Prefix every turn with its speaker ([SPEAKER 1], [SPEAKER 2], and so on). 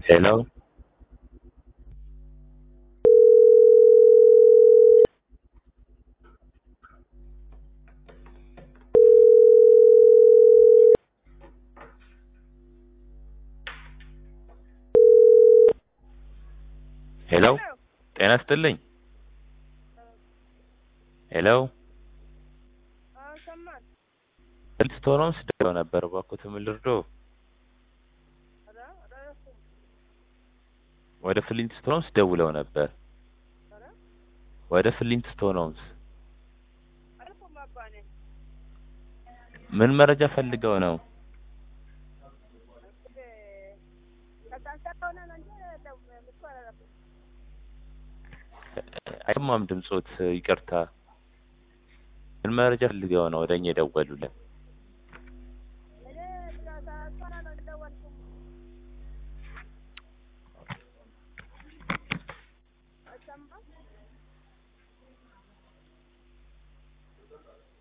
[SPEAKER 1] Hello? ሄሎ ጤና ይስጥልኝ። ሄሎ
[SPEAKER 2] ሰማን
[SPEAKER 1] ፍልስቶኖም ስደውለው ነበር እባክዎት ምን ልርዳዎ?
[SPEAKER 2] ኧረ አላረኩም
[SPEAKER 1] ወደ ፍሊንትስቶንስ ደውለው ነበር።
[SPEAKER 2] ኧረ
[SPEAKER 1] ወደ ፍሊንትስቶንስ
[SPEAKER 2] አልኩም አባ እኔ
[SPEAKER 1] ምን መረጃ ፈልገው ነው?
[SPEAKER 2] እንግዲህ ከታንሳ ከሆነ ነው እንጂ ደው- ምትኩ አላረኩም
[SPEAKER 1] አይሰማም ድምጾት፣ ይቅርታ። ምን መረጃ ፈልገው ነው ወደ እኛ የደወሉልን?
[SPEAKER 2] እኔ ከታንሳ ነው እንደደወልኩም አይሰማም